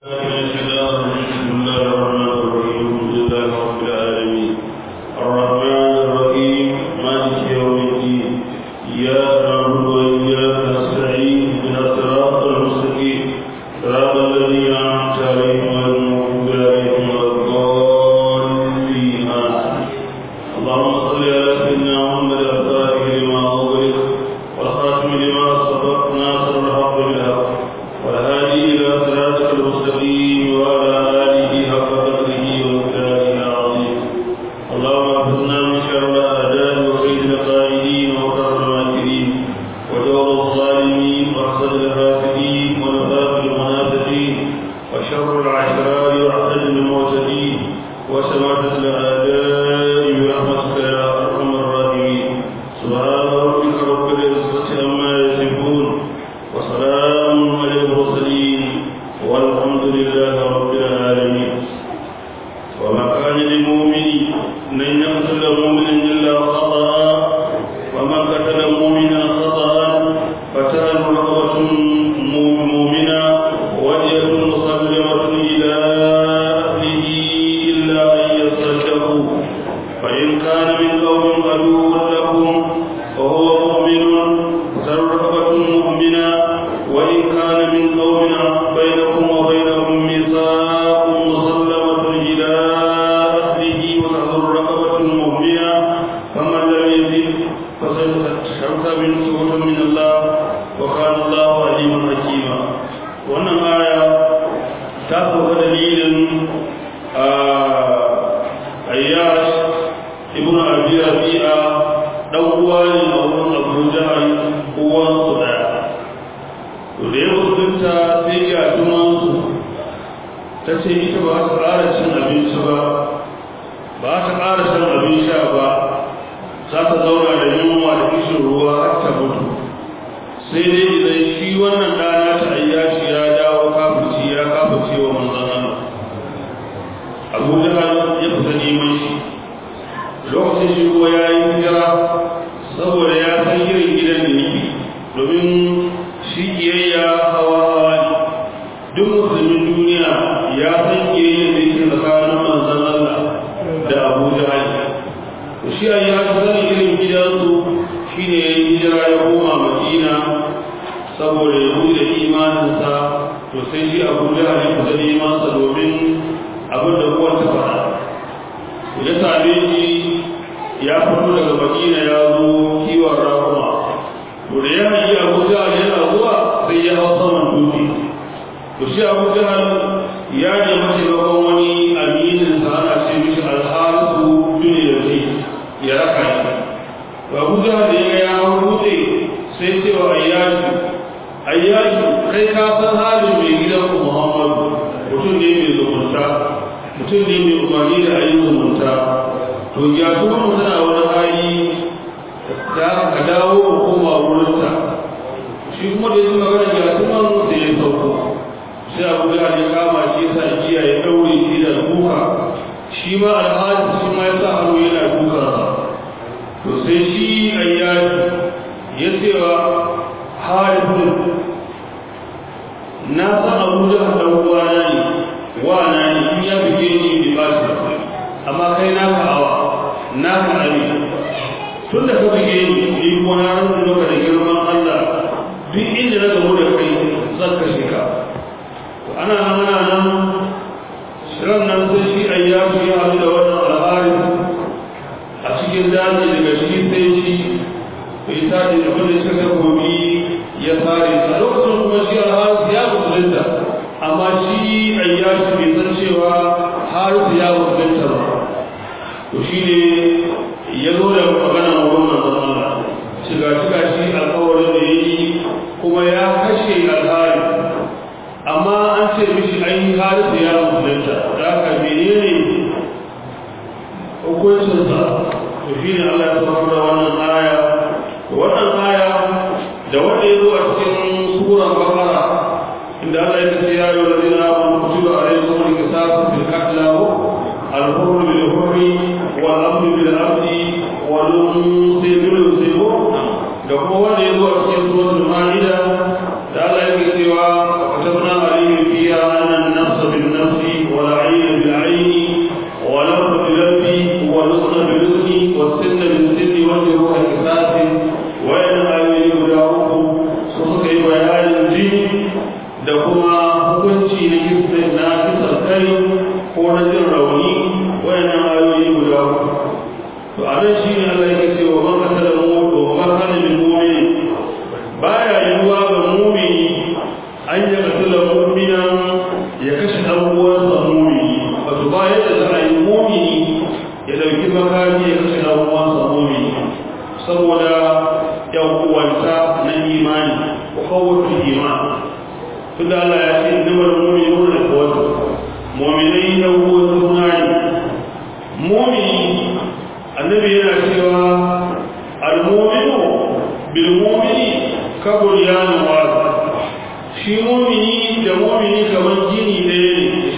da kuma wanda ya zo a cikin suratul ma'ida da Allah yake cewa katabna alayhi fiha anna an-nafs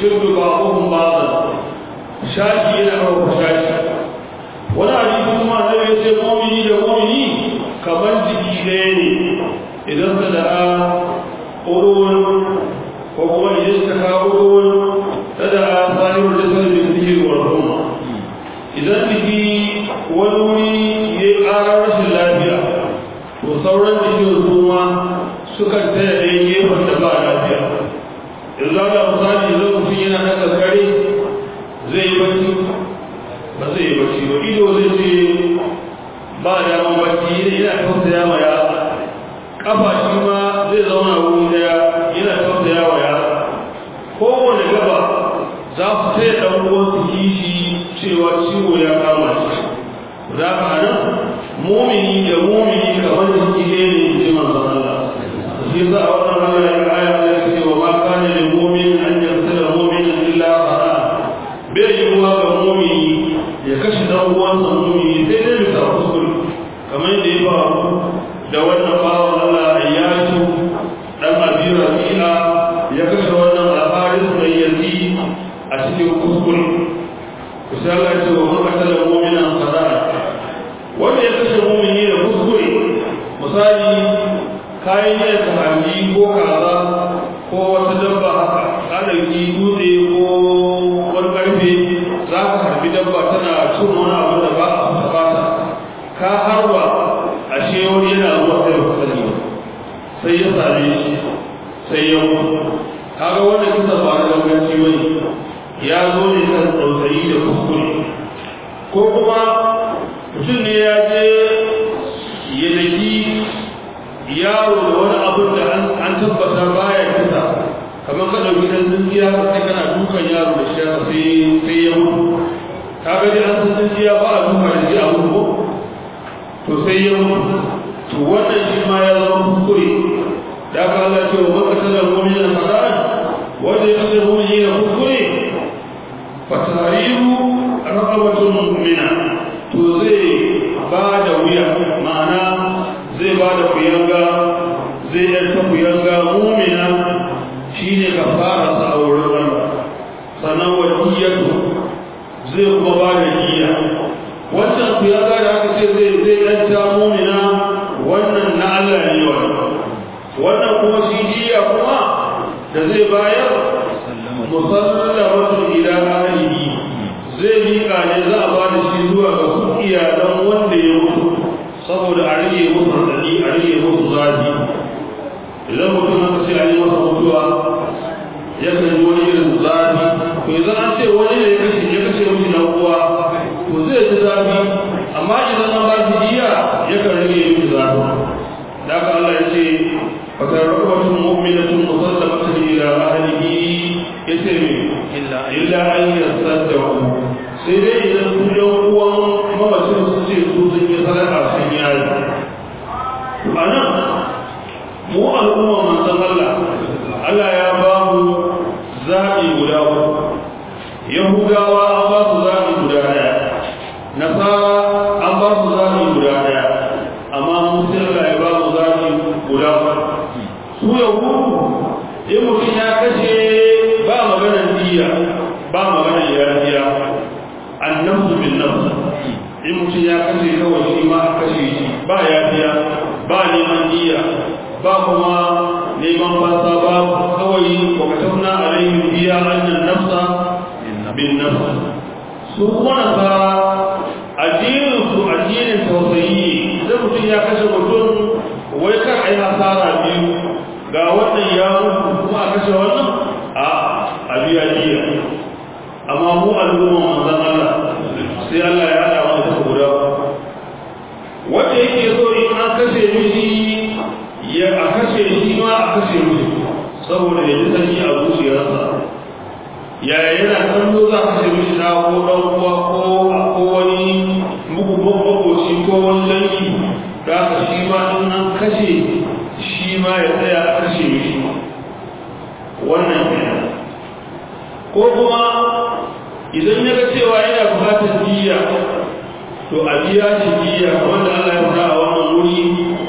yashuddu ba'dhum ba'dan shashi yana kawo shashi wani hadisi kuma annabi ya ce mu'mini da mu'mini kamar jiki ɗaya ne idan ka da'a urun ko kuma idan ka kawo urun ta da'a sahibul jasad bi dhikri wal umma idan jiki wani wuri ya yi ƙarar rashin lafiya to sauran jikin su ma sukan taya ɗaya gefen da ba lafiya yanzu ga misali idan mutum yana ɗaga kare zai yi bacci ba zai yi bacci ba ido zai ce ba daman bacci yana tausaya ma ya kafa shi ma zai zauna wuri daya yana tausaya wa ya kowane gaba za su taya ɗan uwan su kishi cewa ciwo ya kama shi za ka nan mumini da mumini kamar jiki ne ne ji manzon Allah shi za a wannan Allah ya aya ya ce wa ma kana lil mu'min an yaqtala mu'minan illa khata bai yiwuwa ga mumini ya kashe dan uwansa mumini sai dai bisa kuskure kamar yadda ya faru da wannan bawan Allah Ayyatu dan Abi Rabi'a ya kashe wannan al-Haris mai yanzu a cikin kuskure kusa Allah ce wa man qatala mu'minan khata'a wanda ya kashe mu'mini da kuskure misali kayan yin sahabi ko kaza ko wata dabba haka ka dauki dutse ko wani karfe za ka harbi dabba tana cin wani abu da ba a fata ka harba ashe wani yana zuwa sai ba sani sai ya same shi sai ya mutu kaga wannan kisa ba da ganganci bane ya zo ne kan tausayi da kuskure ko kuma mutum ne ya je ya daki yaro da wani abin da an tabbata baya kisa kamar ka ɗauki ɗan tsintsiya sai kana dukan yaro da shi haka sai sai ya mutu ka ga dai an san tsintsiya ba a duka da shi a mutu to sai ya mutu to wannan shi ma ya zama kuskure da aka Allah ce wa maka talar mu'minin fada'an wanda ya kasance mu'mini da kuskure fatariru raqabatun mu'mina to zai ba da wuya ma'ana zai ba da kuyanga zai yarta kuyanga mu'mina shine kafara sa a wurin Allah sannan wadiyatu zai kuma ba da jiya wannan kuyanga da aka ce zai zai yarta mu'mina wannan na Allah ne wannan wannan kuma shi jiya kuma da zai bayar musallamatu ila ahlihi zai miƙa ne za a bada shi zuwa ga su iyalan wanda ya mutu saboda a rage musu radadi a rage musu zafi idan mutum aka ce an yi masa mutuwa ya kan yi wani irin zafi to idan an ce wani ne ya kashe ya kashe mishi na uwa to zai ji zafi amma idan an ba shi jiya ya kan rage mishi zafi da haka Allah ya ce فتربة مؤمنة مسلمة إلى أهله يتم إلا أن يصدقوا sai dai idan su yan uwan mamacin su ce su sun yi sadaka sun yi ayi a nan mu al'umma manzon Allah Allah ya ba mu zaɓi guda uku yahudawa an ba su zaɓi guda ɗaya nasara an ba su zaɓi guda ɗaya amma mu sai Allah ya ba mu zaɓi guda uku su yahudu in mutum ya kashe ba maganar diya ba maganar yariya annabtu bin nafs in mutum ya kashe kawai shi ma a kashe shi ba yafiya ba neman diya ba kuma neman fasa ba kawai wa katabna alaihim biya annan nafsa bin nafs su kuma nasara addinin su addinin tausayi idan mutum ya kashe mutum wai kar a yi hasara biyu ga wannan ya mutu kuma a kashe wannan a a biya jiya amma mu al'umma manzon Allah sai Allah ya hada mu da guda wanda yake so in an kashe mishi ya a kashe shi ma a kashe mishi saboda ya ji sanyi a zuciyarsa yaya yana kallo za a kashe mishi na ko dan uwa ko ko wani mugu makoci ko wani dangi da haka shi ma in an kashe shi ma ya tsaya a kashe mishi wannan kenan ko kuma idan ya ga cewa yana bukatar jiya to a biya shi jiya wanda Allah ya fara a wannan wuri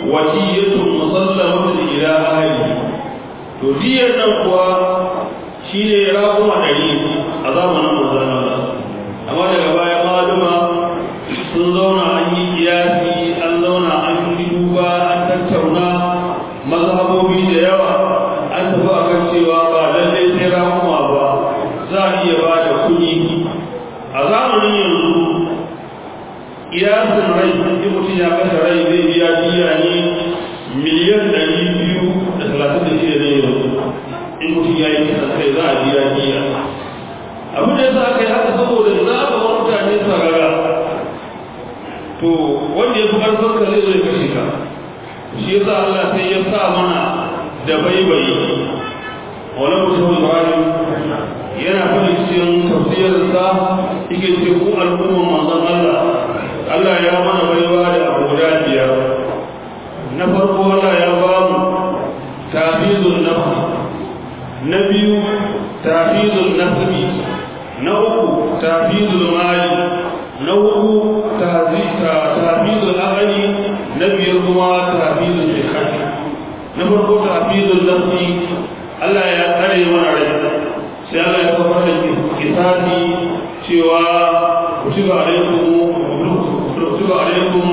wasiyatu musallamatu ila ahli to diyar nan kuwa shi ne raƙuma ɗari a zamanin manzon Allah amma daga baya maluma sun zauna an yi kiyasi an zauna an yi duba an tattauna mazhabobi da yawa an tafi a kan cewa ba lallai sai raƙuma ba za a iya ba da kuɗi a zamanin yanzu kiyasin rai in mutum ya kashe rai zai biya biya ne miliyan ɗari biyu da talatin da shida ne yanzu in mutum ya yi kisan kai za a biya biya abin da ya sa aka yi haka saboda za a ga mutane sarara to wanda ya fi ƙarfin ka zai zai kashe ka shi ya sa Allah sai ya sa mana da baibayi wani mutum Ibrahim yana faɗi cikin tafsirinsa yake ce ku al'umman manzon Allah Allah ya mana baiwa da abu guda biyar na farko Allah ya ba mu tafizul nafsi na biyu tafizul nasbi na uku tafizul mali na hudu tafizul aqli na biyar kuma tafizul shekari na farko tafizul nafsi Allah ya tsare mana rai sai Allah ya kawar da kisasi cewa kutiba alaikum kutiba alaikum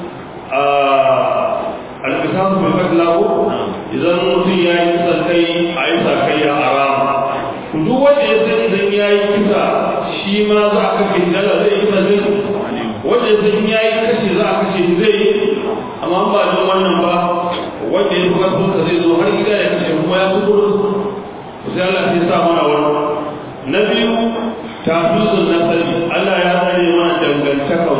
al-qisas bil qatl idan mutum ya yi kisan kai a yi sakayya a rama duk wanda ya san idan ya yi kisa shi ma za a kashe dala zai kisa zai wanda ya san ya yi kashe za a kashe zai yi amma ba don wannan ba wanda ya fi karfin ka zai zo har gida ya kashe kuma ya fi gudu sai Allah sai sa mana wani na biyu tafizun nasari Allah ya tsare mana dangantaka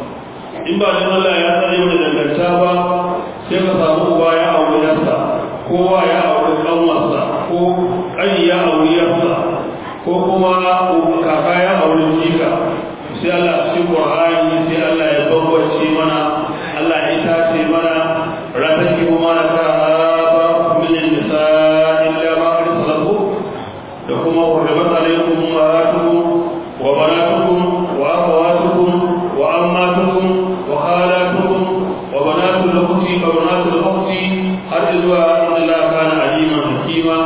in ba dan Allah ya tsare mana dangantaka ba sai ka samu uba ya aure yarsa kowa ya aure kanwarsa ko ƙani ya aure yarsa ko kuma kaka ya aure jika sai Allah cikin Qur'ani sai Allah ya bambance mana Allah ya tace mana rataki mana ta ba min nisa illa ma arsalahu da kuma hurrimat alaykum ummahatukum wa banatukum wa akhawatukum wa ammatukum wa khalatukum wa banatul ukhti wa banatul ukhti har zuwa Allah kana aliman hakima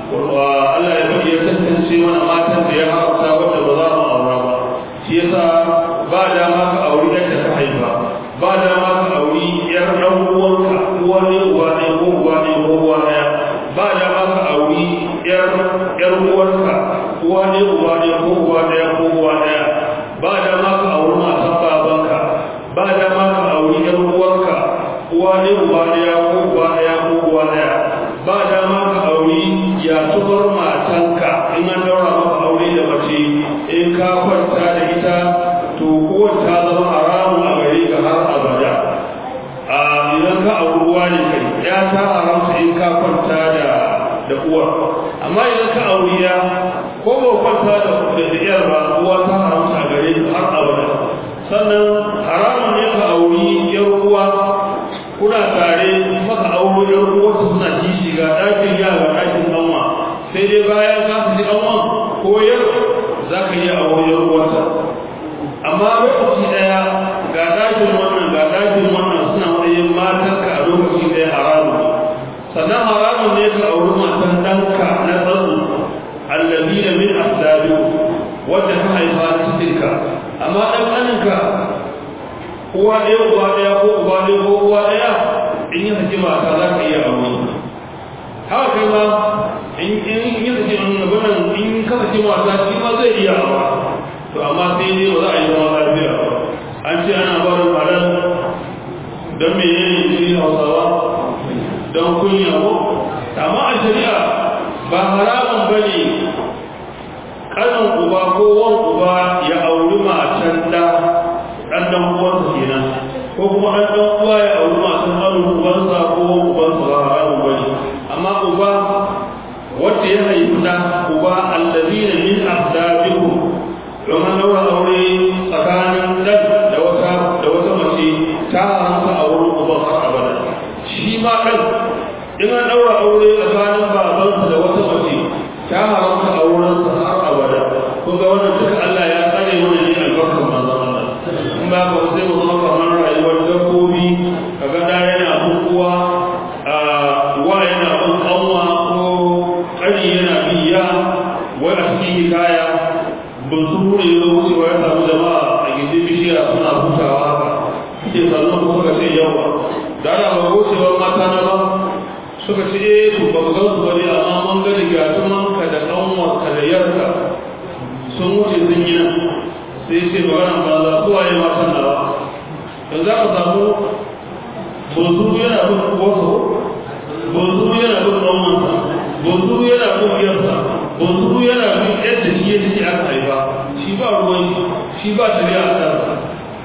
wa Allah ya bari ya tantance mana matan da ya haramta wanda ba za mu aura ba shi yasa ba dama ka auri yadda ka haifa ba dama ka auri yar dan uwanka uwa ne uwa ne ko uwa ne ko uwa ɗaya ba dama ka auri yar yar uwarka uwa ne uwa ne ko uwa ɗaya ko uwa ɗaya ba dama ka auri matan babanka ba dama ka auri yar uwarka uwa ne uwa ɗaya ko uwa ɗaya ko uwa ɗaya ba dama ka auri ya tubar matanka in an daura maka aure da mace in ka kwanta da ita to uwar ta zama haramun a gare ka har abada a idan ka auri uwa ne kai ya ta haramta in ka kwanta da da uwar amma idan ka auri ya ko ba kwanta da da iyar ba uwa ta haramta a gare ka har abada sannan haramun ne ka auri yar uwa kuna tare maka auro yar uwa suna kishi ga ɗakin ya ga ɗakin ɗanwa sai dai bayan ka fi ɗanwan ko yar za ka iya auro yar uwarta amma lokaci ɗaya ga ɗakin wannan ga ɗakin wannan suna matsayin matanka a lokaci ɗaya haramun sannan haramun ne ka auri matan ɗanka na tsatsu allazi da min asdabi wanda ka haifa na cikinka amma ɗan ƙaninka uwa ɗaya uwa ɗaya ko uba ɗaya ko uwa ɗaya in yi saki mata za ka iya aure haka kai ma in yi saki abinan in ka saki mata shi ma zai iya aure to amma sai dai ba za a yi zama lafiya an ce ana barin halal don me ne jiri hausawa don kunya ko amma a shari'a ba haramun ba ne kanan uba ko wan uba ya auri matan da ɗan ɗan uwansa kenan ko kuma ɗan ɗan uwa ya auri matan ɗan uwansa ko ubansa ba haramun ba ne amma uba wanda ya haifi da uba allazina min afdabikum don an daura aure tsakanin ɗan da wata da wata mace ta haramta a wurin uban har abada shi ma ɗan in an daura aure tsakanin babansa da wata mace cikin hikaya ban su ne ya wucewa ya samu jama'a a gindin bishiya suna hutawa haka ke sannan kuma suka ce yawa da ana ba wucewa mata na ba suka ce eh to ba ga su bane amma mun ga da gatuman ka da kanwar ka da yarka sun wuce sun yi nan sai ce magana ba za su waye matan na ba yanzu za ka samu bozu yana bin wasu bozu yana bin ɗanwansa bozu yana bin yarsa bozu yana bin yadda shi ya ce aka haifa shi ba ruwan shi ba shari'a a kansa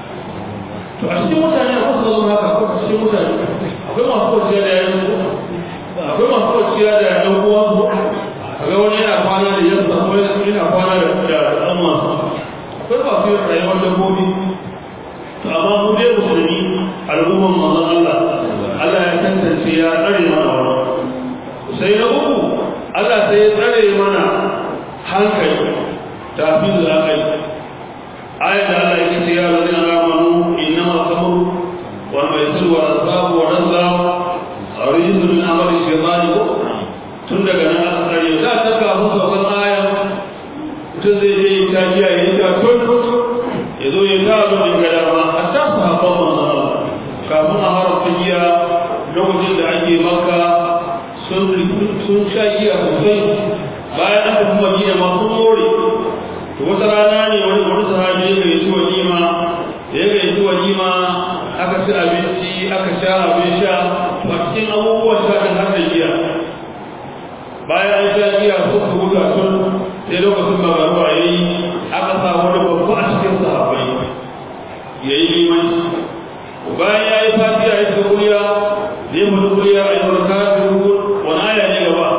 to a cikin mutane a wasu zama haka ko a cikin mutane akwai masu kwanciya da yayin su akwai masu kwanciya da yayin uwan su kaga wani yana kwana da yansa ko yana kwana da ɗan masu akwai masu yin rayuwar dabbobi to amma mu dai musulmi al'umman manzon Allah Allah ya tantance ya tsare mana wannan sai na uku Allah sai ya tsare mana hankali tafizul aqli ayat da Allah yake ce ya ladina amanu innama khamru wal maisir wal ansab wal azlam rijzun min amali shaytan tun daga nan aka tsare da ta ka musu wannan aya mutum zai je ta giya ya ta tun ya zo ya ta abin da gada ma hatta sahabban manzon Allah kafin a haramta giya lokacin da ake maka sun sun sha giya sosai bayan aka kuma giya ma sun more to wata rana ne wani wani sahabi ya gayyaci walima ya gayyaci walima aka ci abinci aka sha abin sha to a cikin abubuwan sha kan har da giya bayan an sha giya suka buga sun sai lokacin magaruwa ya yi aka sa wani babba a cikin sahabbai ya yi limanci bayan ya yi fatiha ya ce kuliya zai mutu kuliya a yi barka da wani aya ne gaba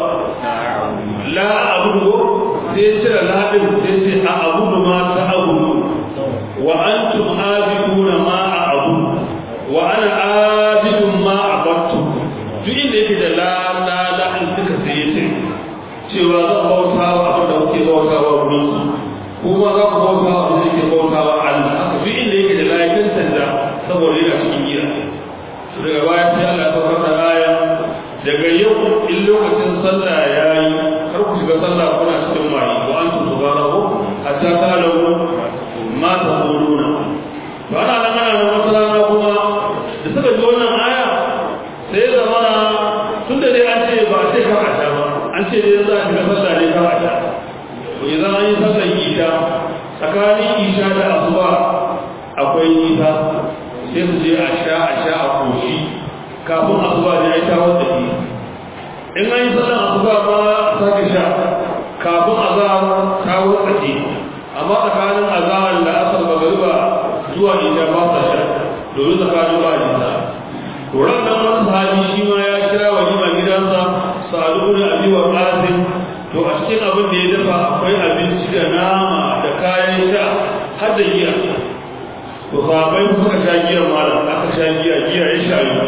la abudu sai cire ladin sai ce a abudu ma ta abudu wa antum abiduna ma a abudu wa ana abidun ma abattu duk inda yake da la la la in suka sai ya ce cewa zan bauta wa abin da kuke bauta wa wurin kuma za ku bauta wa abin da yake bauta wa Allah haka duk inda yake da layin sanda saboda yana cikin gida daga baya sai Allah ya saukar da aya daga yau in lokacin sallah ya yi kar ku shiga sallah kuna cikin mayi wa an tutu barahu hatta ta'lamu ma taquluna to ana nan ana nan wata rana kuma da suka ji wannan aya sai ya zamana tun da dai an ce ba a ce kar a sha ba an ce dai za a shiga sallah ne kar a sha to idan an yi sallar isha tsakanin isha da asuba akwai nisa sai su je a sha a sha a koshi kafin asuba da ya yi tawar da ke in an yi sallar asuba ma sake sha kafin azahar tawar da ke amma tsakanin azahar da asar magariba zuwa isha ba sa sha domin tsakanin ba nisa Turan nan wani sahabi shi ma ya kira walima gidansa sa'adu da abi wa qasim to a cikin abin da ya dafa akwai abinci da nama da kayan sha har da giya to sahabbai suka sha giya malam aka sha giya giya ya sha yi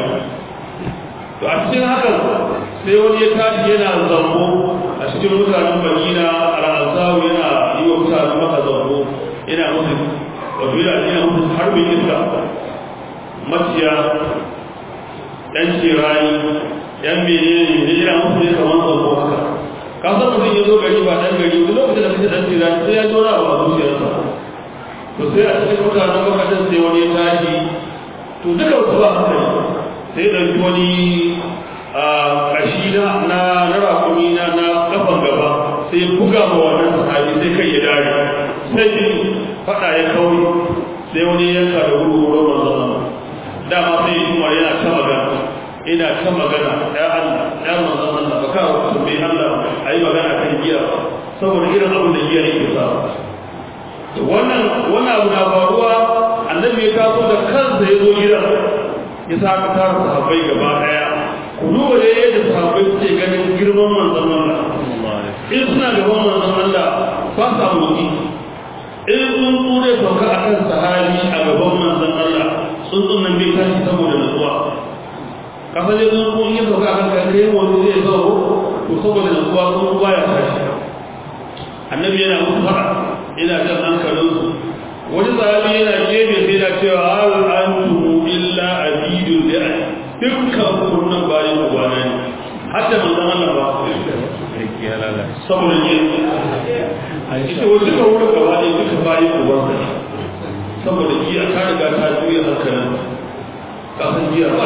to a cikin hakan sai wani ya tashi yana zambo a cikin mutanen Madina al-Ansaru yana yi wa mutanen Makka zambo yana musu wato yana yana musu harbin iska maciya ɗan cirani ɗan menene ne yana musu ne kamar zambo haka ka san mutum ya zo gari ba ɗan gari wani lokacin da kake ɗan cirani sai ya zo na ba zuciyarsa to sai a cikin mutanen makasar sai wani ya tashi to duka wasu ba haka ne sai ɗauki wani a ƙashi na na rakumi na na ƙafan gaba sai ya buga ma wannan sahabi sai kai ya dare sai faɗa ya kauri sai wani yanka da wuri wurin manzon dama sai ya kuma yana ta magana ina ta magana ya Allah ya manzon Allah ba ka bai Allah ayi magana kan giya saboda irin abin da giya yake sa wannan wannan abu na faruwa annabi ya taso da kansa ya zo gidan ya sa ka tara sahabbai gaba daya ku duba da yadda sahabbai suke ganin girman manzon Allah in suna gaban manzon Allah ba sa motsi in sun tsure sauka akan sahabi a gaban manzon Allah tsuntsun nan bai tashi saboda nutsuwa kasan da tsuntsun ya sauka akan kai wani zai zo to saboda nutsuwa tsuntsun baya tashi annabi yana mutu fara ina jan hankalinsu wani sahabi yana gefe sai na cewa hal antum illa abidul da'a dukkan kunnan bayan ubana ne hatta manzon Allah ba saboda ne ita wasu ka wurin gaba ne duka bayi uban ka saboda giya ta riga ta juya hankalin kasan giya ba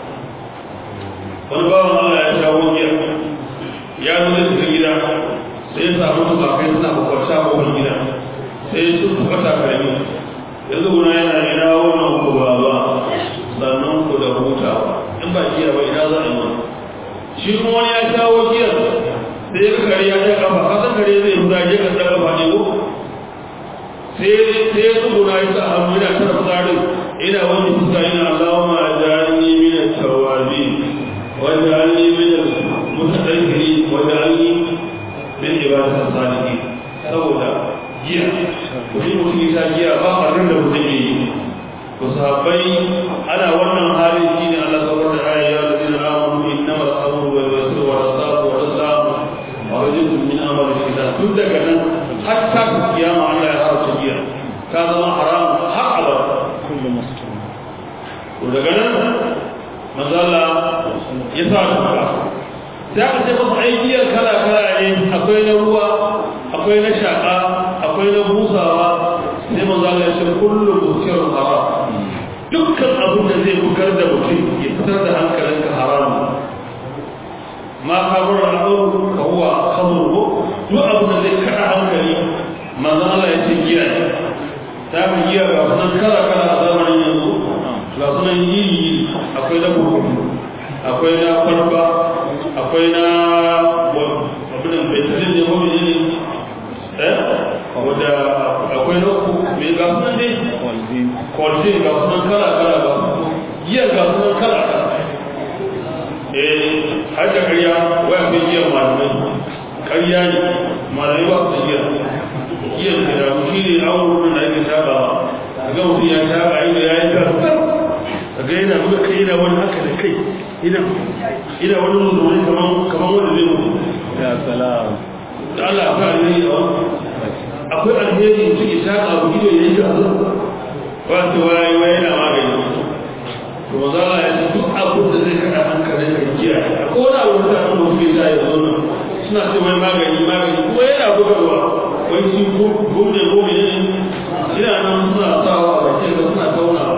wani bawan Allah ya shawo giya ya nuna cikin gida sai ya samu tumakai suna bakwarta a kofar gida sai ya sun fata karami yanzu guna yana ina wannan ku ba ba sannan ku da hutawa in ba giya ba ina za a yi shi kuma wani ya shawo giyar sai ya kare ya ta kafa kasan kare zai huda je ka tsaka ba ne ko sai sai ya tsuguna ya sa hannu yana tara tsarin ina wani fuska ina Allahumma ajalni min at-tawabin waj'alni min al-mutatahhirin waj'alni min ibadati as-salihin saboda giya wani mutum ya giya ba harin da mutum ya yi to sahabbai ana wannan hali shine Allah subhanahu wa ta'ala ya ladina amanu innamal khamru wal maisir wal ansab wal azlam rajulun min amali shaitan duk daga nan hatta kiyama Allah ya haramta giya ta zama haram har abada kullu muslim to daga nan manzo Allah ya sa ta sai aka ce masa ai giyar kala kala ne akwai na ruwa akwai na shaka akwai na busawa sai manzo Allah ya ce kullu muskirun haram dukkan abin da zai bugar da mutum ya fitar da hankalinka haramun ma kabar al'auru ka huwa khamru duk abin da zai kada hankali manzo Allah ya ce giya ne ta fi giya ga sunan kala kala a zamanin yanzu ga sunan yi akwai na burkutu akwai na farba akwai na abin da betalin ne wani ne eh wadda akwai na ku mai ga sunan ne walzin kwalce ga sunan kala kala ga giya ga sunan kala kala eh har da ƙarya waya fi giyan malamai ƙarya ne malamai ba su giya giyan da damu shi ne awon wurin da ake saba a ga mutum ya saba inda ya yi karfar a ga yana buga kai yana wani haka da kai ina ina wani musulmi kaman kaman wanda zai mutu ya salam da Allah akwai alheri a wani akwai alheri mutum ya saba abu ido ya yi karfar ba su waye waye yana magani to za a yi duk abin da zai kada hankalin ka jiya ko wani abu da kan mutum ya yi zo nan suna ce wai magani magani kuma yana bugarwa wai shi gomne gomne ne ina nan suna sawa a bakin da suna taunawa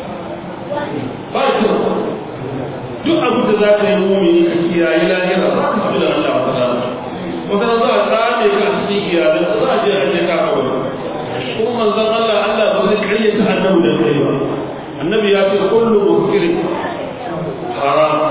ba kyau duk abin da za ka yi mumini ka kiyaye lahira za ka fi da Allah ba ta wata za a tsame ka a cikin iyalin za a je a je ka kawai kuma manzon Allah Allah ba zai karyata annabi da kai ba annabi ya ce kullu muskirin haram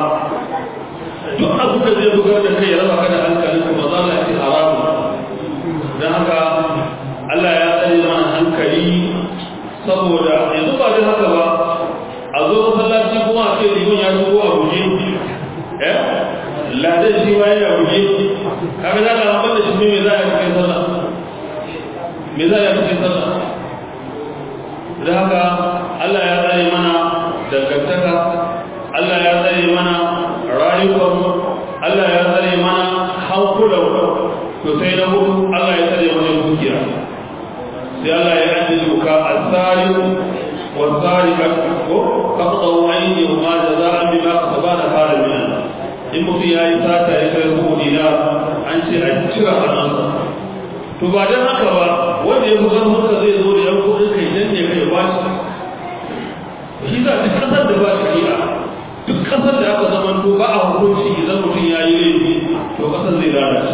duk abin da zai bugar da kai ya raba ka da hankalin ka ba za ka ce haram dan haka Allah ya tsare mana hankali saboda yanzu ba da haka ba a zo masallaci kuma a ce liman ya shigo a guje eh ladan shi ma yana guje kaga da Allah ban da shi me za a yi cikin sallah me za a yi cikin sallah da haka Allah ya tsare mana dangantaka Allah ya tsare mana rayuwar Allah ya tsare mana hankulan to sai na hudu Allah ya tsare mana dukiya sai Allah ya ajiye doka al-sariq wal-sariqat ko faqtu aydihuma jazaa'an bima kasabana qala min Allah in mutum ya yi sata ya kai ko dinar an ce a cira hannunsa to ba dan haka ba wanda ya buga maka zai zo da yan kudin kai dan ne kai ba shi shi za duk kasar da ba shari'a duk kasar da aka zama to ba a hukunci idan mutum ya yi laifi to kasar zai lalace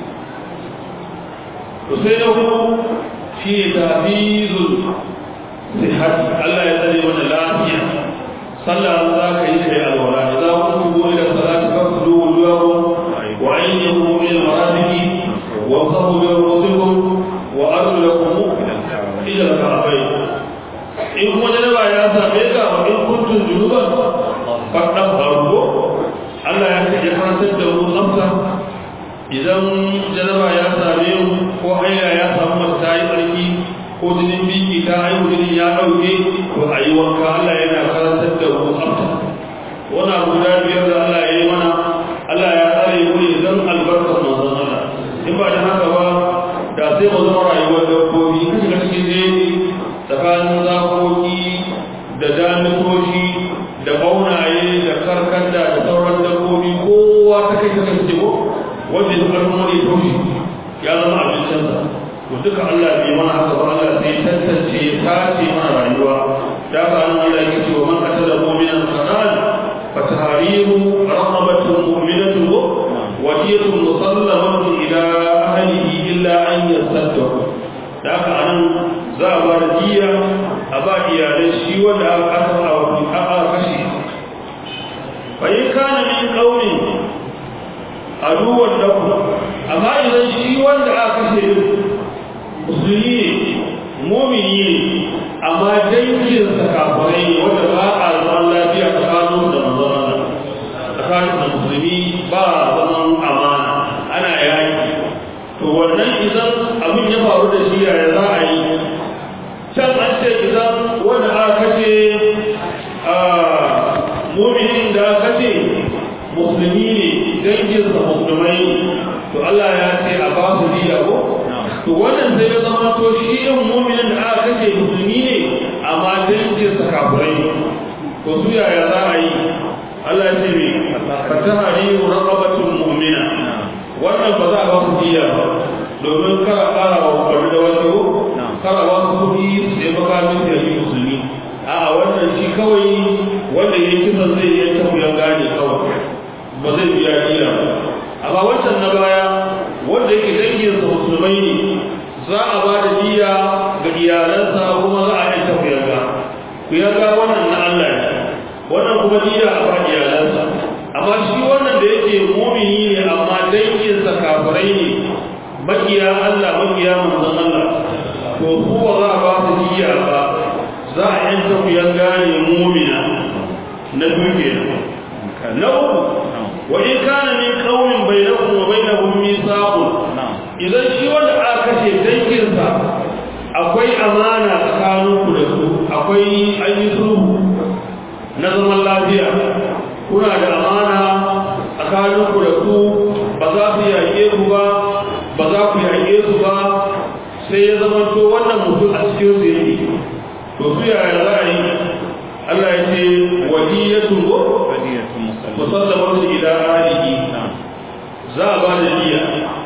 to sai na hudu shi ne tafizul sihhati Allah ya tsare mana lafiya sallah za ka yi kai alwala idza kuntum ila salati fasilu wujuhakum wa aydikum ila marafiqi wa qabu bi rusulikum wa arjulakum ila al-ka'bayn in kuma janaba ya same ka wa in kuntum junuban fadan farko Allah ya ce ya karantar da mu tsafta idan janaba ya same mu ko haila ya samu mace ta yi tsarki ko jinin biki ta haihu jinin ya ɗauke to a yi wanka Allah yana karantar da mu tsafta wani abu guda biyar da Allah ya yi mana Allah ya tsare mu ne don albarkar manzon Allah in ba da haka ba da sai mu zama rayuwar dabbobi ka shiga cikin jeji tsakanin zakoki da damitoci da baunaye da karkanda da sauran dabbobi kowa ta duka Allah bai mana haka ba Allah sai tantance ya tace mana rayuwa da ka an Allah yake cewa man qatala mu'minan khanan fa tahriru raqabatin mu'minatin wa diyatun musallamatun ila ahlihi illa an yasaddaqu da ka an za a ba da diya a ba iyalai shi wanda aka aka kashe fa in kana min qawmin aduwan lahu amma idan shi wanda aka kashe musulmi ne mumini ne amma dangin sa kafirai ne wanda ba a zaman lafiya tsakanin da manzon tsakanin da musulmi ba zaman amana ana yaki to wannan idan abin ya faru da shi yaya za a yi can an ce idan wanda aka kashe muminin da aka kashe musulmi ne danginsa musulmai to Allah ya ce a ba su diya ko to wannan sai ya zama to shi din mu'minin da aka kace musulmi ne amma danginsa kafirai to su yaya za a yi Allah ya ce me fatahari raqabatun mu'mina wannan ba za a ba su diya ba domin kara kara wa kwari da wani ko kara ba su kuɗi sai makamin da yi musulmi a'a wannan shi kawai wanda ya kisan zai yi tafiyan gane kawai ba zai biya diya amma wancan na baya wanda yake danginsa musulmai ne za a ba da diya ga iyalansa kuma za a yi tafiyarga ku yarda wannan na Allah ne wannan kuma diya a ba iyalansa amma shi wannan da yake mumini ne amma danginsa kafirai ne makiya Allah makiya manzon Allah to kuwa za a ba su diya ba za a yi tafiyarga ne mumina na duke na uku wa in kana min qaumin bainakum wa bainahum mithaqun idan shi wanda aka kashe danginsa akwai amana tsakaninku da su akwai ayi sulhu na zaman lafiya kuna da amana tsakaninku da su ba za su yaƙe ku ba ba za ku yaƙe su ba sai ya zama to wannan mutum a cikin su yake to su yaya za a yi Allah ya ce wadiyatun ko musallamatu ila ahlihi za a ba da diya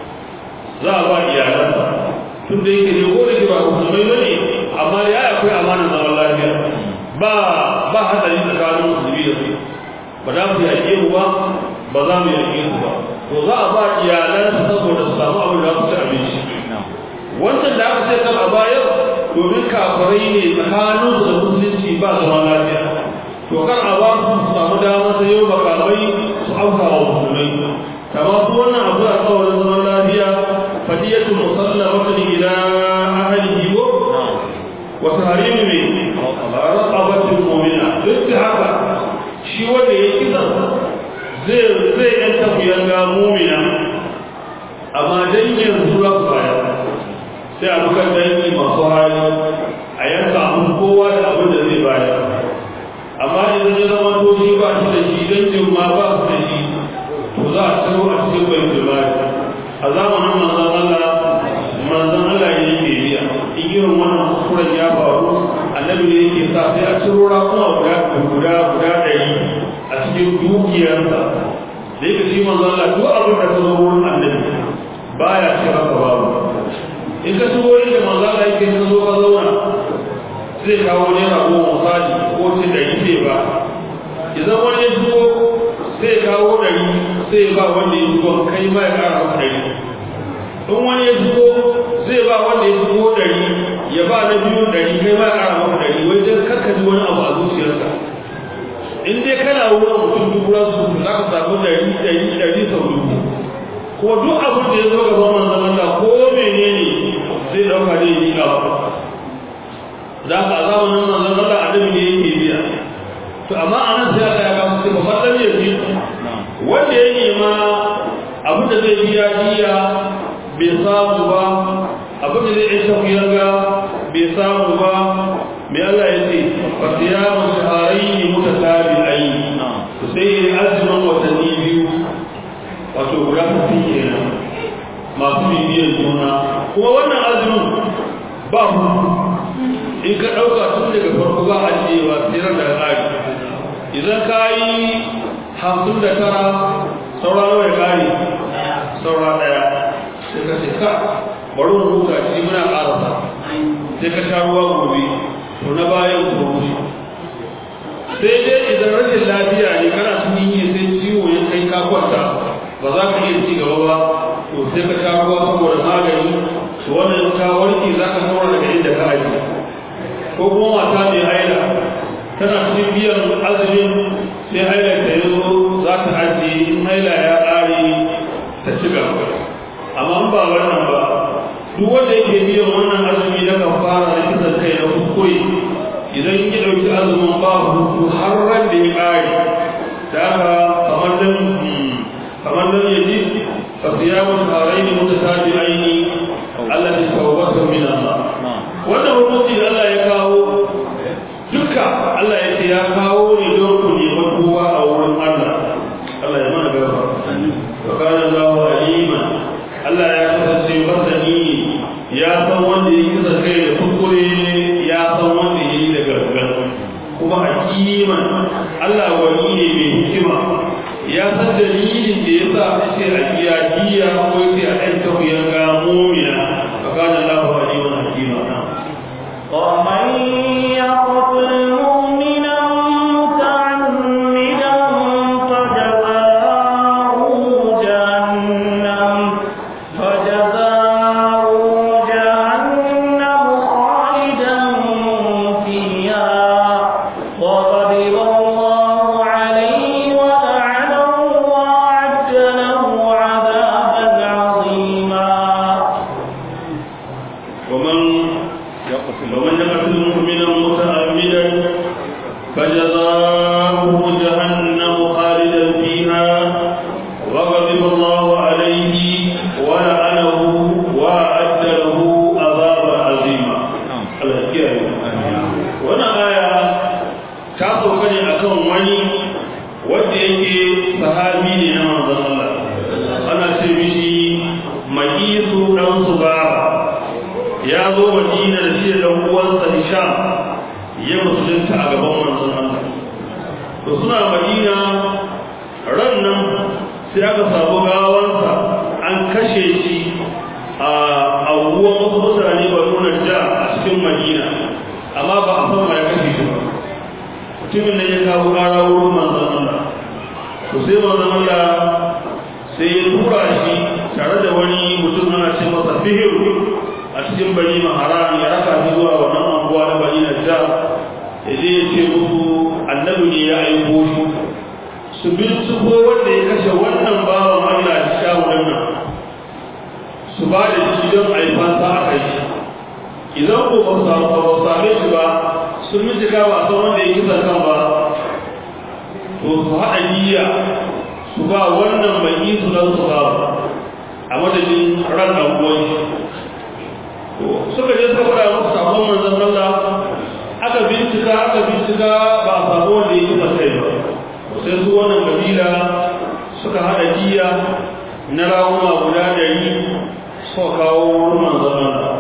za a ba iyalansa tun da yake ne ko da ke ba musulmai bane amma ya akwai amanar zaman lafiya ba ba hadari tsakanin musulmi da su ba za mu yaƙe mu ba ba za mu yaƙe su ba to za a ba iyalansa saboda su samu abin da za su ci abinci wancan da aka ce kan a bayar domin kafirai ne tsakanin da musulunci ba zaman lafiya to kan a ba su samu damar sai yau makamai su auka wa musulmai kama su wannan abu a tsawon zaman lafiya fadiyatu musallamatun ila ahlihi wa wa tahrimu min raqabatil mu'mina duk da haka shi wanda ya kisa zai zai yan tafiyan ga mu'mina amma dangin su za su bayar sai a bukan dangi masu hali a yanka abin kowa da abin da zai bayar amma idan ya zama to shi ba shi da shi dangin ma ba su da shi to za a ciro a cikin bai jibari a zamanin manzan Allah manzan Allah ya yake biya in irin wannan kuskuren ya faru annabi ne yake sa sai a ciro rakuma guda guda guda ɗari a cikin dukiyarsa da yake shi manzan Allah duk abin da ta zo wurin annabi baya ce haka babu in ka shigo inda manzan Allah yake ta zo ka zauna zai kawo naira goma misali ko ce ɗari zai ba idan wani ya shigo zai kawo ɗari zai ba wanda ya shigo kai ma ya ƙara maka ɗari in wani ya shigo zai ba wanda ya shigo ɗari ya ba na biyu ɗari kai ma ya ƙara maka ɗari wai dan karka ji wani abu a zuciyarka in dai kana wurin mutum dubu rasu za ka samu ɗari ɗari ɗari sau dubu ko duk abin da ya zo gaban manzon Allah ko menene zai ɗauka zai yi ba za ka a zamanin manzon Allah annabi ne yake biya to amma anan sai Allah ya kawo sai babban dan yaji wanda ya nema abin da zai biya diya bai samu ba abin da zai yi tafiyar ga bai samu ba me Allah ya ce fa siyamu shahrayn mutatabi'ain to sai azumin watanni biyu wato guda tafi kenan masu bibiyar juna kuma wannan azumin ba mu in ka ɗauka tun daga farko ba a cewa tsirar da ƙari idan ka yi hamsin da tara saura nawa ya ƙari saura ɗaya sai ka ce ka bari mu huta shi muna ƙarasa sai ka sha ruwa gobe to na bayan ku wuce sai dai idan rashin lafiya ne kana cikin yi sai ciwo ya kai ka kwanta ba za ka iya ci gaba ba to sai ka sha ruwa saboda magani to wannan ka warke za ka saura daga inda ka aji ko kuma mata mai haila tana cikin biyan azumin sai haila ta yi zo za ta ajiye in haila ya ƙare ta ci gaba amma ba wannan ba duk wanda yake biyan wannan azumi na kafara na kisan kai na kuskure idan ya ɗauki azumin ba hutu har ran da ya ƙare da haka kamar nan kamar nan ya ji fa siyamu shahrayn mutatabi'ain allati tawbatu min Allah wannan hukunci da Allah ya kawo duka Allah ya ce ya kawo ne don ku neman kowa a wurin Allah Allah ya mana gaba wa kana Allahu aliman Allah ya kasance masani ya san wanda ya kisa kai da kuskure ya san wanda ya yi da gargar kuma hakiman Allah wani ne mai hikima ya san dalilin da ya sa a ce a biya biya ko ya ce a ɗan tafiyar ga mumina wa kana Allahu aliman hakima ومن يقتل مؤمنا متعمدا فجزاؤه جهنم فجزاؤه جهنم خالدا فيها وغضب الله عليه ولعنه وأعد له عذابا عظيما ومن يقتل ومن يقتل مؤمنا متعمدا فجزاؤه جهنم خالدا فيها وغضب الله عليه ولعنه واعد له عذابا عظيما الحكايه wannan aya ta sauka ne akan wani wanda yake sahabi ne na manzon Allah ana ce mishi ma'isu dan subaba ya zo madina da shi da uwansa hisham ya musulunta a gaban manzon Allah to suna madina ran nan sai aka samu gawansa an kashe shi a abubuwan wasu mutane ba nuna ja a cikin madina amma ba a san ya kashe shi ba mutumin nan ya kawo ƙara wurin manzon Allah to sai manzon Allah sai ya tura shi tare da wani mutum ana ce masa fihiru a cikin bani maharan ya raka shi zuwa wannan anguwa na bani najjar ya je ya ce musu annabi ne ya aiko shi su binciko wanda ya kashe wannan bawan Allah da shawunan nan su ba da shi don aifansa a kai shi idan ko ba su same shi ba sun bincika ba a san wanda ya kisa kan ba to su haɗa niyya su ba wannan mai su don su ba a madadin ran ɗan shi suka je suka fara musu sabon manzon Allah aka bincika aka bincika ba a samu wanda ya kisa kai ba sai su wannan kabila suka hada jiya na rawuna guda ɗari suka kawo wurin manzon Allah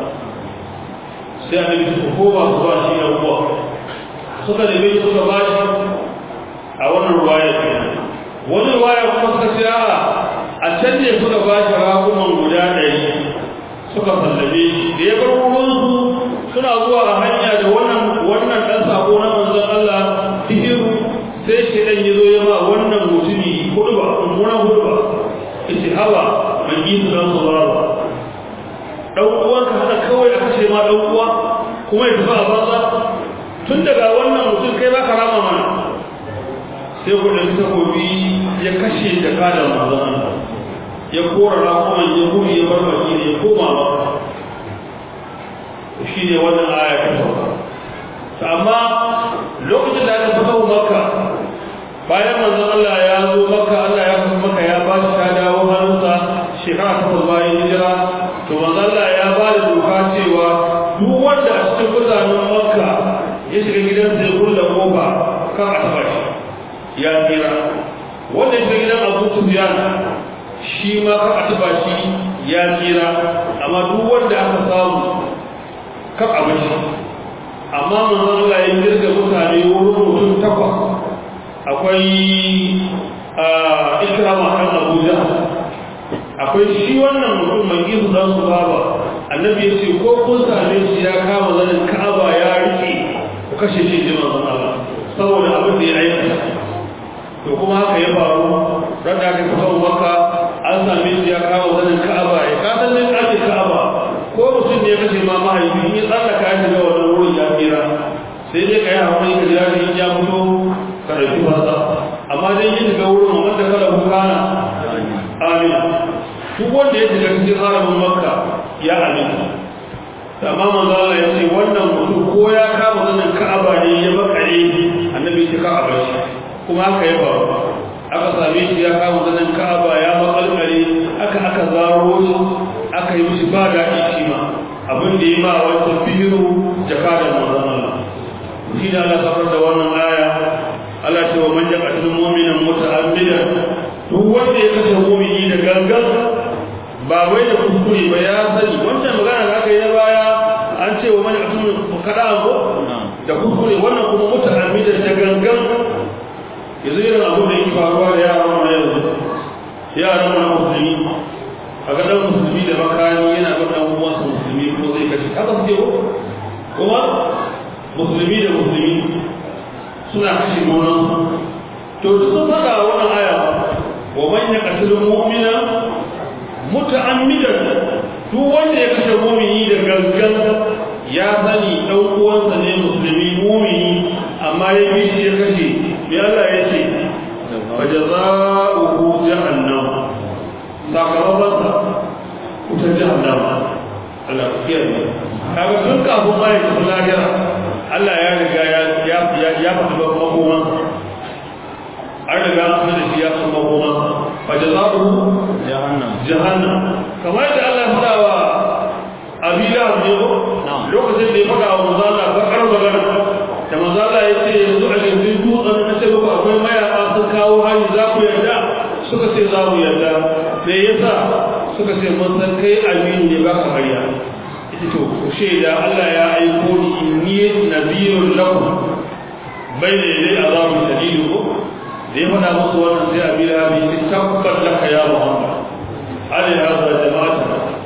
sai a nabi su ko ba su ba shi da uwa suka nemi suka ba shi a wannan ruwaya wani ruwaya kuma suka ce a can ne suka ba shi rakuman guda ɗari suka sallame shi da ya bar wurinsu suna zuwa a hanya da wannan wannan dan sako na manzon Allah hijiru sai shi dan yazo ya ba wannan mutumi hudba kuma hudba yace hawa man yi dan saurara dan uwan ka hada kawai a kashe ma dan uwa kuma ya tafi a banza tun daga wannan mutum kai baka rama mana sai gudun takobi ya kashe da kada manzon Allah ya kora rakuman ya gudu ya bar baki ya koma ba shi ne wannan aya ta sauka amma lokacin da aka fito maka bayan manzon Allah ya zo maka Allah ya fito maka ya ba shi ta dawo hannunsa shekara takwas bayan hijira to manzon Allah ya ba da doka cewa duk wanda a cikin mutanen makka ya shiga gidansa ya kulle kofa kan a taba shi ya tsira wanda ya shiga gidan abu sufyan shi ma kan a taba shi ya tsira amma duk wanda aka samu kan abin shi amma manzon Allah ya jirga mutane wurin mutum takwas akwai ikrama kan Abuja akwai shi wannan mutum mai gizu dan su baba annabi ya ce ko kun same shi ya kama zanin ka'aba ya rike ku kashe shi ji manzon Allah saboda abin da ya aikata to kuma haka ya faru ran da aka fito maka an same shi ya kama zanin ka'aba ya kasan ne kace ka'aba ko mutum ne ya kashe ma mahaifi in ya tsallaka ya shiga wannan wurin ya tsira sai dai ka yi haƙuri ka jira in ya fito ka ɗauki fasa amma dai yin shiga wurin wanda kada ku kana amin duk wanda ya shiga cikin haramin makka ya aminta amma manzo Allah ya ce wannan mutum ko ya kama zanin ka'aba ne ya bakare annabi ya ka'aba shi kuma haka ya faru aka same shi ya kama zanin ka'aba ya makalkare aka aka zaro shi aka yi mishi ba daɗi shi ma abin da ya ma wancan bihiru jakadan manzon Allah shi da Allah safar da wannan aya Allah ce wa man yaqtul mu'mina muta'ammidan duk wanda ya kashe mu'mini da gangan ba wai da kuskure ba ya sani wancan magana da aka yi na baya an ce wa man yaqtul kada ko da kuskure wannan kuma muta'ammidan da gangan yanzu irin abin da yake faruwa da yaran mu yanzu yaran mu musulmi a ga dan musulmi da makani yana ga dan uwansa musulmi ko zai kashe haka suke ko kuma musulmi da musulmi suna kashe monan to duk sun faɗa wannan aya wa man yaqtulu mu'mina muta'ammidan duk wanda ya kashe mu'mini da gangan ya sani dan uwansa ne musulmi mu'mini amma ya bi shi ya kashe me Allah ya ce fa jazaohu jahannam sakamakon sa wuta jahannama Allah ya kiyaye kaga tun kafin ma ya tafi lahira Allah ya riga ya ya ya faɗi ba makoman an riga an da shi ya san makoman fa jazaohu jahannam jahannam kamar da Allah ya faɗa wa Abila ne ko lokacin da ya faɗa wa manzo Allah bakar magana da manzo Allah ya ce yanzu a yanzu dutsen na ce muku akwai mayaka sun kawo hari za ku yarda suka ce za mu yarda me yasa suka ce mun san kai aminu ne ba ka hariya ita to ku shaida Allah ya aiko ni inni nabiyun lakum bayna yaday azabun shadid ko da ya faɗa musu wannan sai Abila bi tabbat laka ya Muhammad ali hada jama'ata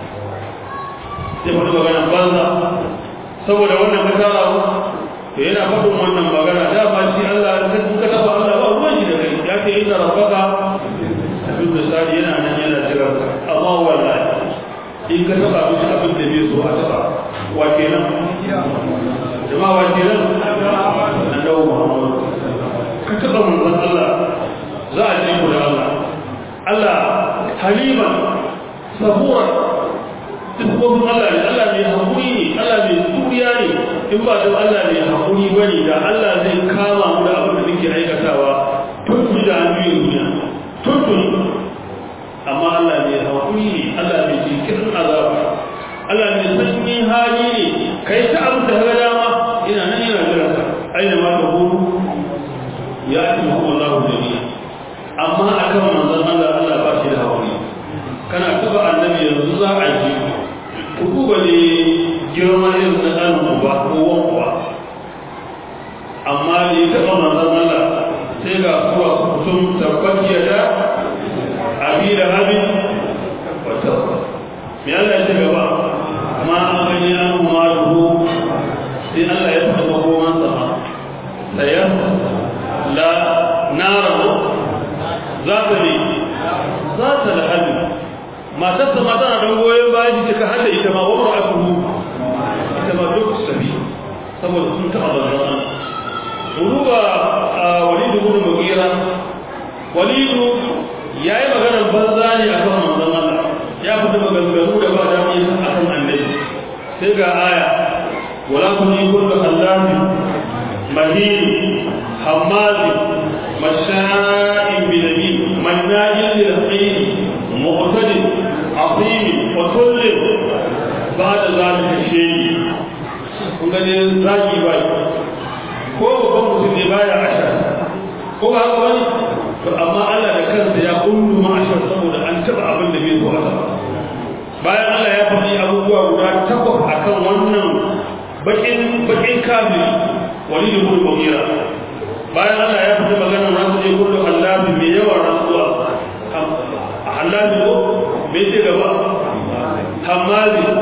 sai faɗi magana banza saboda wannan ka tara mu to yana faɗin wannan magana da ba shi Allah ka ka taba Allah ba ruwan shi da kai ya ce inna rabbaka abin da sari yana nan yana jira amma wallahi in ka taba duk abin da bai so a taba wa kenan jama'a wa kenan annabi Muhammad ka taba manzon Allah za a ji ku da Allah Allah haliman saburan dukkan Allah ne Allah mai haƙuri ne Allah mai turiya ne in ba da Allah mai haƙuri ba ne da Allah zai kama mu da abin da muke aikatawa tun tuni da an biyu duniya tun tuni amma Allah mai haƙuri ne Allah mai jinkirin azaba Allah mai sanyin hali ne kai ta abin da ga dama ina nan yana jira ka aina ma ta gudu ya ci mu Allah jami'a amma akan manzon Allah Allah ba shi da haƙuri kana taba annabi yanzu za a ji ku duba ne girma irin na ɗan uba ko wan uba amma da ya taɓa manzon Allah sai ga suwa su kutum tabbat ya da abi da habin wata me Allah ya ce gaba ma an gani an kuma ruhu sai Allah ya faɗa makoman sa saya la nara za ta ne za ta lahabi matarsa ma tana don goyon bayan jiki ka hada ita ma wa ra'atuhu ita ma duk sabi saboda sun taɓa zanzan ruba a walidu bin mugira walidu ya yi maganar banza ne a kan manzon Allah ya fita maganganu da ba da mai a kan annabi sai ga aya wala kun yi kullu allahi mahini hammazi masha'in binabi mannajin lil khayr mu'tadin عظيم وكل بعد ذلك شيء kun gani zaki bai ko babban mutum ne baya ashar ko ba haka bane to amma Allah da kansa ya kullu ma ashar saboda an taba abin da bai so haka bayan Allah ya faɗi abubuwa guda takwas akan wannan bakin bakin kafiri walid ibn mughira bayan Allah ya faɗi maganar rasu ne kullu Allah mai yawan rasuwa Allah ne ko me ce gaba hamazi mai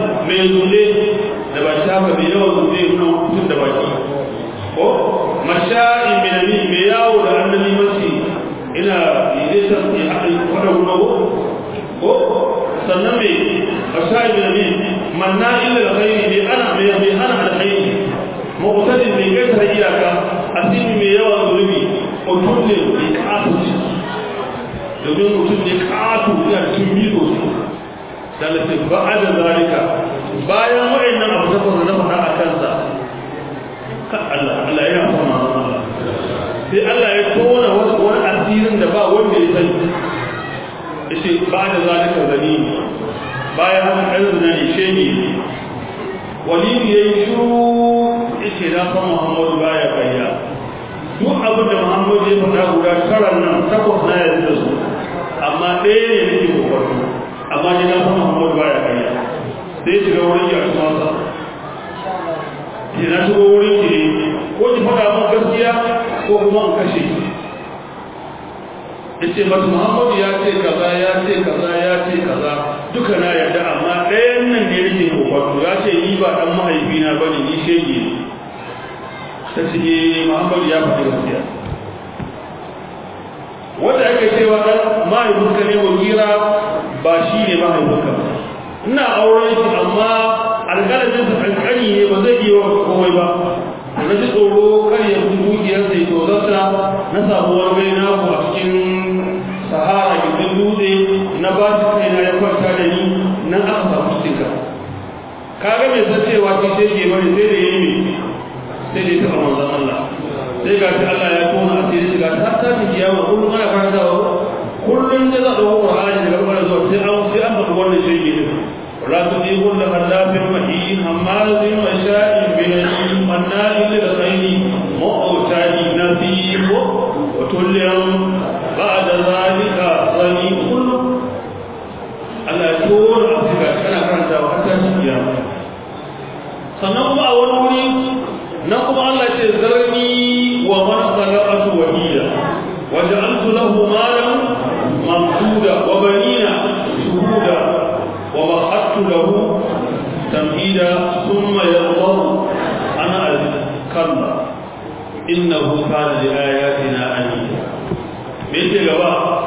mai zule da ba shi haka mai yawan zule nuna mutum da baki ko masha'in binami mai yawo da annabi mace ina zai san ya haɗa kwada guda ko sannan mai masha'in binami manna illa da khairi mai ana mai hana alkhairi mu'tadin mai gaisa iyaka asimi mai yawan zulubi mutum ne mai kasu domin mutum ne kasu yana cikin bizo dalilin ba a da zalika bayan wa'annan abu da kuma na faɗa a kansa ka Allah Allah yana kuma Allah sai Allah ya tona wani asirin da ba wanda ya sani yace ba da zalika zani bayan haka ɗan zina ne shege walidu ya yi shuru yace na san Muhammadu baya kayya duk abin da Muhammadu ya faɗa guda karan nan takwas na yanzu da su amma ɗaya ne nake kokarto amma ni na san Muhammadu baya kayya sai shiga wurin ya kuma sa ke na shigo wurin ki ko ki faɗa mun gaskiya ko kuma in kashe ki yace mata Muhammadu ya ce kaza ya ce kaza ya ce kaza duka na yarda amma ɗayan nan ne nake kokarto ya ce ni ba dan mahaifina bane ni shege ne ta ce Muhammadu ya faɗi gaskiya wanda ake cewa dan mahaifinka ne wakira ba shi ne mahaifinka ina auren shi amma alƙalamin sa kankani ne ba zai iya komai ba na ji tsoro kar ya fi dukiyar sai to zata na samu wani bai na a cikin sahara gindin dutse na ba shi kaina ya kwanta da ni nan aka samu cikinka kaga mai san cewa shi sai ke bari sai da yayi sai da ya taɓa manzon Allah sai ga shi Allah ya tona asiri shiga ta ta ci kiyama kullum ana karantawa kullum da za a ɗauko Qur'ani daga kuma zuwa sai an sai an faɗi wannan shege din wala tudihu la khallafin mahin hammazin wa sha'in binahin manna'in lil khayri mu'tadi nasib wa tullam ba'da zalika zani kullu Allah ya tona asiri kana karantawa har ta ci kiyama sannan kuma a wani wuri na kuma Allah ce zarni wa man khalaqatu wahida wa ja'altu lahu malan mamduda wa banina shuhuda wa mahattu lahu tamhida thumma yadhur ana al-kalla innahu kana li ayatina anida me ce gaba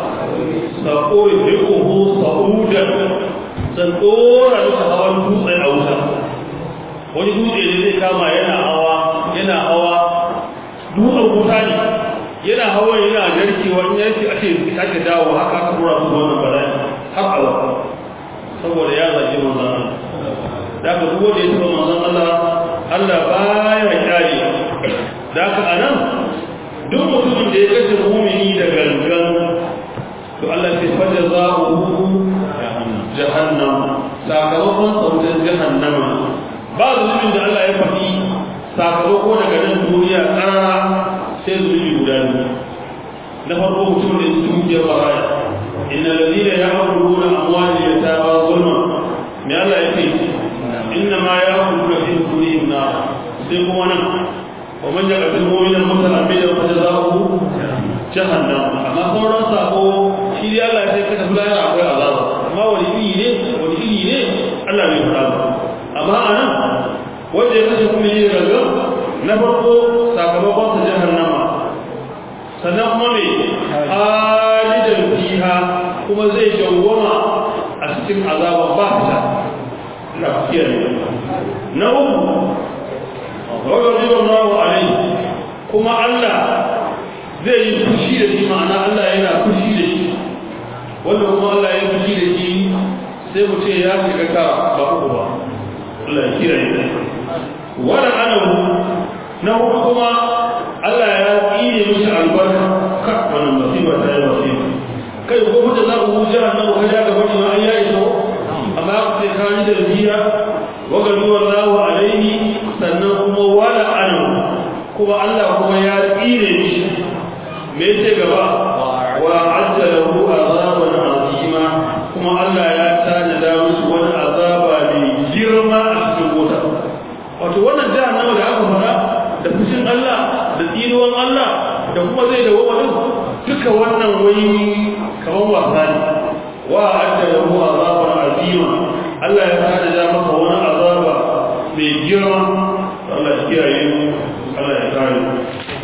sa'uriquhu sa'udan san dora da hawan dutse a wuta wani dutse ne zai kama yana hawa yana hawa dutsen wuta ne yana hawa yana narkewa in yanki a ce sake dawo haka aka tura su wannan bala'i har a wata saboda ya zaki manzon Allah da ka duk wanda ya taba manzon Allah Allah baya kyale da ka anan duk mutumin da ya kashe mumini da gangan to Allah sai fajar za'uhu jahannam sakamakon sautin jahannama ba zunubin da Allah ya faɗi sakamako daga nan duniya ƙarara sai zunubi guda biyu na farko mutum da su dukiyar baraya inna ladina ya'kuluna amwali yatama zulma me Allah ya ce inna ma ya'kuluna fi butunihim nar sai kuma nan wa man yaqtul mu'mina muta'ammidan fa jazaohu jahannam amma sauran sako shi dai Allah ya ce kada fulaya akwai azaba amma wani iri ne wani iri ne Allah bai faɗa ba amma anan wanda ya kashe kuma yi daga na farko sakamakon sa jahannama sannan kuma mai halidan fiha kuma zai dawwama a cikin azaban ba ta lafiya ne na uku wadda ribar nawa alai kuma Allah zai yi fushi da shi ma'ana Allah yana fushi da shi wanda kuma Allah ya fushi da shi sai mu ce ya shiga ka ba uku ba Allah ya kira ni wala anahu na hudu kuma Allah ya tsine mishi albarka ka wannan musiba ta yi musiba kai ko mutum za ku wuce annabi ka ja gaba ma an yayi so amma ku sai ka ni da biya wa gadu wallahu alaihi sannan kuma wala anahu kuma Allah kuma ya tsine mishi me yake gaba wa ajjalahu azaban azima kuma Allah ya tanada musu wani azaba mai girma a cikin wuta wato wannan jahannama da aka fara da fushin Allah da tsinuwan Allah da kuma zai da wani duka wannan wai kaman wasa ne wa ajjalahu azaban azima Allah ya tanada masa wani azaba mai girma Allah ya kiyaye mu Allah ya kare mu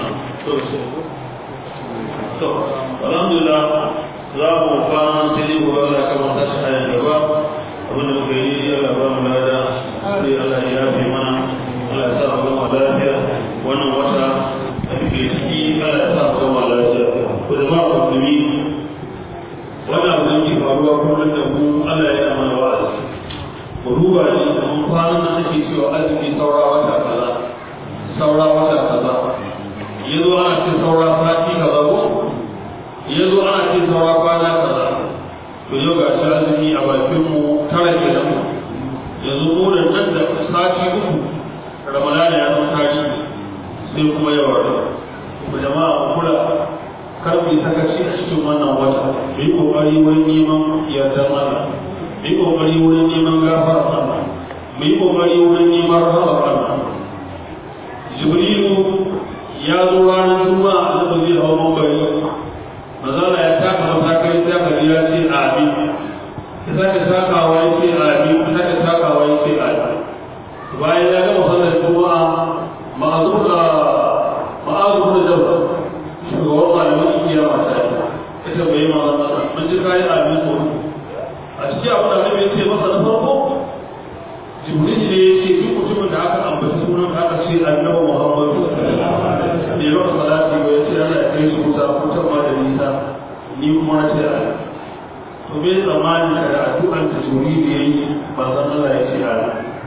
to alhamdulillah za mu fara sai mu Allah ya kamata shi ayan gaba abin da muka yi Allah ba mu lada sai Allah ya yafe mana Allah ya sa mu gama lafiya wannan wata da muke ciki Allah ya sa mu gama lafiya ko da ma musulmi wannan abin da ke faruwa kullum da mu Allah ya yi mana wa'azi mu duba shi kamar kwanan da ake cewa azumi saura wata kaza saura wata kaza yazo ana ce saura sati kaza ko yazo ana ce saura kwana kaza to yau ga shi azumi a bakin mu tara kenan yanzu mu da nan da sati uku ramadana ya zama tashi sai kuma yawa ku jama'a ku kula kar mu sakaci a cikin wannan wata mu yi kokari wurin neman yardar Allah mu yi kokari wurin neman gafara Allah mu yi kokari wurin neman rahama Allah Jibrilu ya zo ranar Juma'a da zai hawa mambari mazala ya taka matakai ta kaji ya ce amin ya sake takawa ya ce amin ya sake takawa ya ce amin bayan ya gama sallar Juma'a ma'azu da ma'azu da jabba shugaban malamin kiyama ta yi ita bai ma wannan mun ji kai amin ko a cikin abu da annabi ya ce masa na farko jibril ne ya ce duk mutumin da aka ambaci sunan aka ce annabi muhammadu ne ba ka salati ba ya ce Allah ya kai shi wuta wutar ma da nisa ni kuma na ce a to bai tsammani da addu'an ta jibril ya yi manzon Allah ya ce a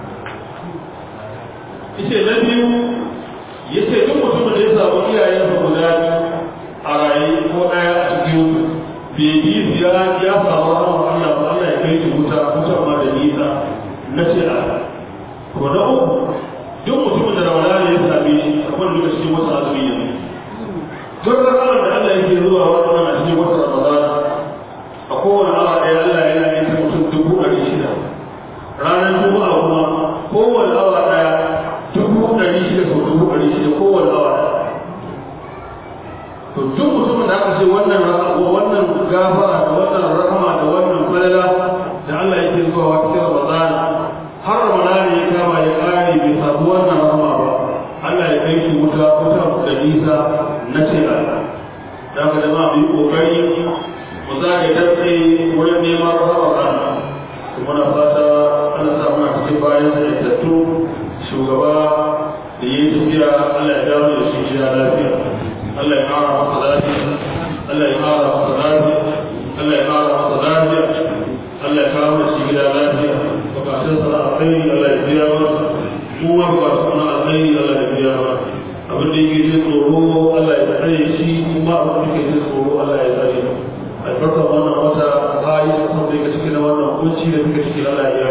ita na biyu ya ce duk mutumin da ya samu iyayensa guda a raye ko ɗaya a cikin bai bi ya ya samu rahama Allah ba Allah ya kai shi wuta wutar ma da nisa na ce a ko na uku duk mutumin da ramadana ya same shi kamar duka cikin wata azumi ne duk ranar da Allah yake zuwa wannan a cikin wata ramadana a kowane awa ɗaya Allah yana yin ta mutum dubu ɗari shida ranar juma'a kuma kowane awa ɗaya dubu ɗari shida sau dubu ɗari shida kowane awa ɗaya to duk mutumin da aka ce wannan wannan gafara da wannan rahama da wannan falala da Allah yake zuwa wa cikin Ramadan har Ramadan ya kama ya kare bai samu wannan rahama ba Allah ya kai shi wuta wuta da nisa na ce Allah da ka jama mu yi kokari mu zage dace wurin neman rahama Allah kuma na fata Allah sa muna cikin bayan da tattu shugaba da yi tafiya Allah ya dawo da shi gida lafiya Allah ya kara masa lafiya Allah ya kara masa lafiya Allah ya kara masa lafiya Allah ya kawo da shi gida lafiya bukatun sa alkhairi Allah ya biya masa mu ma bukatun na alkhairi Allah ya biya masa abin da yake jin tsoro Allah ya tsare shi kuma abin da yake jin tsoro Allah ya tsare albarkar wannan wata bayi da san da yake cikin wannan kunci da muke cikin Allah ya